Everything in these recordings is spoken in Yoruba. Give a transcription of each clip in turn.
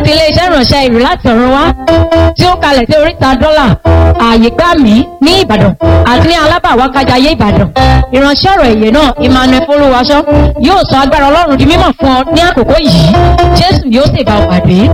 àti iléeṣẹ́ ìránṣẹ́ ìrù láti ọ̀run wá tí ó kalẹ̀ sí oríta dọ́là ààyè gbà mí ní ìbàdàn àti ní alábàwá kájayé ìbàdàn ìránṣẹ́ ọ̀rọ̀ èyè náà emmanuel folúwaṣọ yóò sọ agbára ọlọ́run di mímọ̀ fún ọ ní àkókò yìí jésù yóò sì bá ọ pàdé.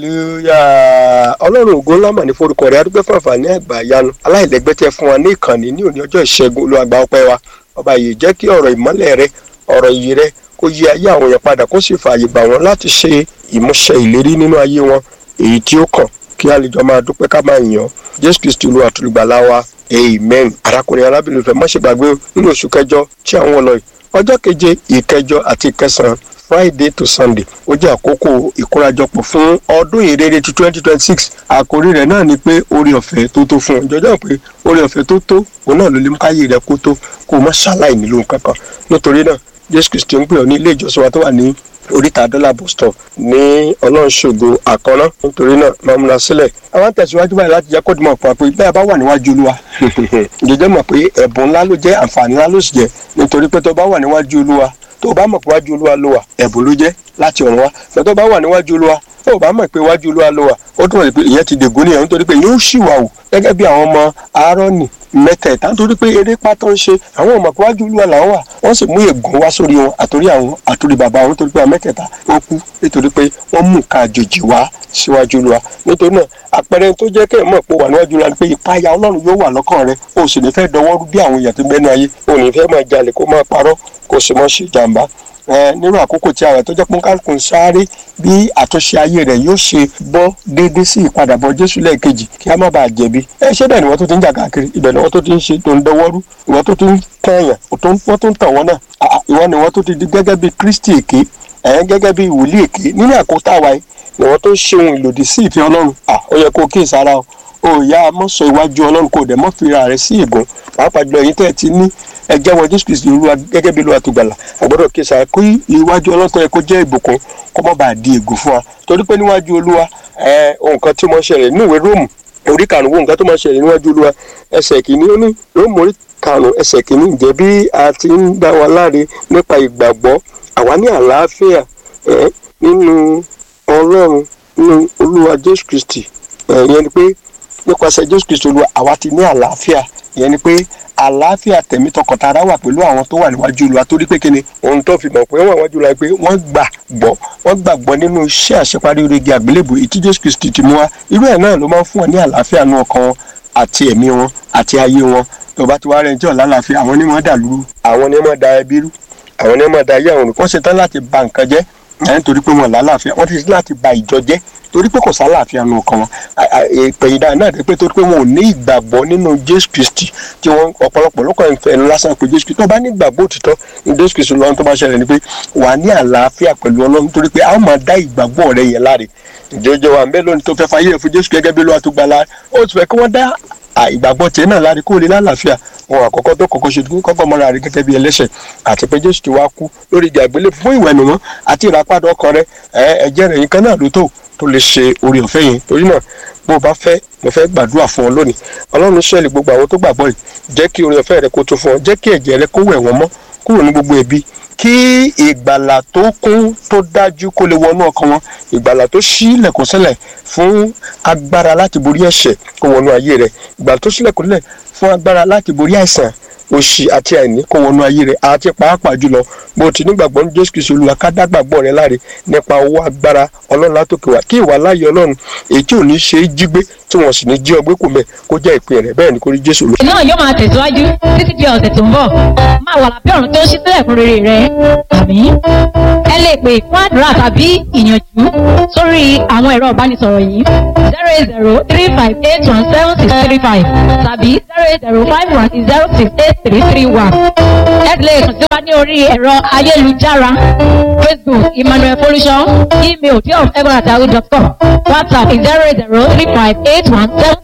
hallelujah ọlọ́run ògo ńlá mà ní forúkọ rẹ̀ adúgbò fún àǹfààní àgbà yanu aláìlẹ́gbẹ́ tẹ fún wa ní ìkànnì ní òní ọjọ́ ìṣẹ́gun olúwàgbà ọpẹ́ wa ọba yìí jẹ́ kí ọ̀rọ̀ ìmọ́lẹ̀ rẹ ọ̀rọ̀ iyì rẹ kó yí ayé àwọn èèyàn padà kó sì fààyè gbà wọ́n láti ṣe ìmúṣẹ ìlérí nínú ayé wọn èyí tí ó kàn kí a lè jọ máa dúpẹ́ ká máa yàn jésù kristu olúwa àtúlùgbàlà wa amen arákùnrin arábìnrin fẹ́ má ṣe gbàgbé nínú oṣù kẹjọ tí àwọn ọlọ́ yìí ọjọ́ keje ìkẹjọ àti ìkẹsàn-án friday to sunday ó jẹ́ àkókò ìkórajọpọ̀ fún ọdún ìrere ti twenty twenty six àkórí rẹ̀ náà ni pé orí ọ̀fẹ́ tó tó fún ọ jọjọ́ pé orí ọ̀fẹ́ tó tó òun náà ló lè mú káyé rẹ kó tó kó o má ṣàlàyé nílò kankan nítorí náà jésù kristu ń pè ọ ní ilé ìjọsìn wa tó wà ní oríta dọ́là bus stop ní ọlọ́ọ̀ṣogo àkọ́ná nítorí náà máa múra sílẹ̀ àwọn tẹ̀síwájú báyìí láti jẹ́ kó dìmọ̀ pa pé bẹ́ẹ̀ bá wà níwájú olúwa jẹjẹ́ mọ̀ pé ẹ̀bùn ńlá ló jẹ́ àǹfààní ńlá ló sì jẹ́ nítorí pé tó bá wà níwájú olúwa tó bá mọ̀ pé wájú olúwa ló wà ẹ̀bùn ló jẹ́ láti ọ̀run wá tó tó bá wà níwájú olúwa tó bá mọ̀ pé wájú olúwa ló wà ó túnbọ̀ pé ìyẹn ti dègún nìyẹn nítorí pé yóò ṣì wà wò gẹ́gẹ́ bí àwọn ọmọ aarọ́nì mẹ́tẹ̀ẹ̀ta nítorí pé eré pátá ń ṣe àwọn ọmọ pé wájú olúwa làwọn wà wọ́n sì mú ègún wá sórí wọn àtòrí àwọn àtòrí bàbá wọn nítorí pé àwọn mẹ́tẹ̀ẹ̀ta ó kú nítorí pé wọ́n mú ká àjòjì wá síwájú olúwa nítorí náà àpẹẹrẹ tó jẹ́ kẹ́ ẹ̀ mọ̀ pé wà níwájú olúwa ni pé ìpayà ọlọ́run yóò wà lọ́kàn rẹ o sì ní fẹ́ dọwọ́rú bí àwọn èèyàn tó gbẹ́nu ayé o ní fẹ́ máa jalè kó máa parọ́ kó sì mọ́ ṣe jàǹbá nínú àkókò tí àwọn tó jẹ́ pé kálukú ń sáré bí àtúnṣe ayé rẹ̀ yóò ṣe bọ́ déédéé sí ìpadàbọ̀ jésù lẹ́ẹ̀kejì kí a má bàa jẹ̀bi ẹ ṣé bẹ́ẹ̀ ni wọ́n tó ti ń jà káàkiri ibẹ̀ ni wọ́n tó ti ń ṣe tó ń dọwọ́rú ìwọ́n tó ti ń tẹ̀yàn wọ́n tó ń tàn wọ́n náà ìwọ́n ni wọ́n tó ti di gẹ́gẹ́ bí kristi èké ẹ̀yẹn gẹ́gẹ́ bí wòlíì èké nínú àkótá wa yìí ni wọ́n tó ń ṣe ohun ìlòdì sí ìfẹ́ ọlọ́run ó yẹ kó kíyèsí ara o ò yá mọ́sọ iwájú ọlọ́run kò dẹ̀ mọ́ fira rẹ̀ sí ìgún pàápàá jùlọ èyí tẹ́ ẹ ti ní ẹjẹ́ wọn jésù kristu olúwa gẹ́gẹ́ bí olúwa tó gbàlà àgbọ́dọ̀ kíyèsí ara kó iwájú ọlọ́run tó yẹ kó jẹ́ ìbùkún kó má bàa di ègún fún wa torí pé níwájú olúwa ohun kan tí mo ń ṣẹlẹ̀ nínú ìwé róòmù orí karùn-ún nǹkan tó máa ń ṣẹlẹ̀ níwájú olúwa ẹsẹ̀ kìíní ó ní róòmù orí karùn-ún ẹsẹ̀ kìíní ǹjẹ́ bí a ti ń dá wa láre nípa ìgbàgbọ́ àwa ní àlàáfíà nínú ọlọ́run nínú olúwa jésù kristi ìyẹn ni pé nípasẹ̀ jésù kristi olúwa àwa ti ní àlàáfíà ìyẹn ni pé àlàáfíà tẹ̀mí tọkàntara wà pẹ̀lú àwọn tó wà níwájú olúwa torí pé kíni ohun tó fi mọ̀ pé wọ́n wà níwájú olúwa pé wọ́n gbàgbọ́ wọ́n gbàgbọ́ nínú iṣẹ́ àṣeparí orígi àgbélébù ìtí jésù kristi ti mú wa irú ẹ̀ náà ló máa ń fún wọn ní àlàáfíà nú ọkàn wọn àti ẹ̀mí wọn àti ayé wọn tó bá ti wá rẹ̀ ń jẹ́ ọ̀làlàáfíà àwọn ni wọ́n dà lúrú àwọn ni wọ́n da ẹbí rú àwọn ni wọ́n da ayé àwọn olùkọ́ ṣetán láti ba nǹkan jẹ́ nítorí pé wọn lálàáfíà wọn ti ṣe láti ba ìjọ jẹ́ torí pé kò sálàáfíà nù ọkàn wọn ìpẹ̀yìndà náà dé pé torí pé wọn ò ní ìgbàgbọ́ nínú jésù kristi tí wọn ọ̀pọ̀lọpọ̀ ló kàn ń fẹnu lásán pé jésù kristi tó bá ní ìgbàgbọ́ òtítọ́ ní jésù kristi lọ́wọ́ tó bá ṣẹlẹ̀ ni pé wà á ní àlàáfíà pẹ̀lú ọlọ́run torí pé a ó máa dá ìgbàgbọ́ rẹ yẹn láre ìjọjọ wa mbẹ lónìí tó fẹ́ fayé rẹ fún jésù gẹ́gẹ́ bí olúwa tó gbà láre ó ti fẹ́ kí wọ́n dá ìgbàgbọ́ tiẹ̀ náà láre kó lè lálàáfíà ohun àkọ́kọ́ tó kọ́kọ́ ṣe kọ́kọ́ mọ́ra rẹ gẹ́gẹ́ bí ẹlẹ́ṣẹ̀ àti pé jésù ti wá kú lórí ìjà ìgbélé fún ìwẹ̀nùmọ́ àti ìràpadà ọkàn rẹ ẹ̀jẹ̀ rẹ̀ yín kan náà ló tó tó lè ṣe orí ọ̀fẹ́ yẹn torí náà bó o bá fẹ́ mo fẹ́ gbàdúrà fún ọ lónìí ọlọ́run ṣẹ́ẹ̀lì gbogbo àwọn tó gbàgbọ́ yìí jẹ́ kí orí ọ̀fẹ́ rẹ kó tó fún ọ jẹ́ kí ẹ̀jẹ̀ rẹ kó wẹ̀ wọ́n mọ́ kúrò ní gbogbo ẹ̀bi kí ìgbàlà tó kún tó dájú kó lè wọnú ọkàn wọn ìgbàlà tó ṣí ilẹ̀kùn sílẹ̀ fún agbára láti borí ẹ̀ṣẹ̀ kó wọnú ayé rẹ ìgbàlà tó ṣílẹ̀kùn sílẹ̀ fún agbára láti borí àìsàn òṣì àti àìní kó wọnú ayé rẹ àti pàápàá jùlọ bó ti nígbàgbọ́ ní jésù kristu olúwa ká dágbàgbọ́ rẹ láre nípa owó agbára ọlọ́run látòkè wá kí ìwà láàyè ọlọ́run èyí tí ò ní ṣe é jí gbé tí wọ́n sì ní jí ọgbẹ́ kò mẹ́ kó jẹ́ ìpín rẹ̀ bẹ́ẹ̀ ni kó rí jésù olúwa. náà yóò máa tẹ̀síwájú títí di ọ̀sẹ̀ tó ń bọ̀ máa wà lábẹ́ ọ̀run tó ń ṣí sílẹ̀ fún rere rẹ àmì ẹ lè pè fún àdúrà tàbí ìyànjú sórí àwọn ẹ̀rọ ìbánisọ̀rọ̀ yìí zero eight zero three five eight one seven six three five tàbí zero eight zero five one zero six eight three three one ẹ lè kàn sí wa ní orí ẹ̀rọ ayélujára facebook emmanuel folusho email diof egbonatahu dot com whatsapp zero eight zero three five eight one seven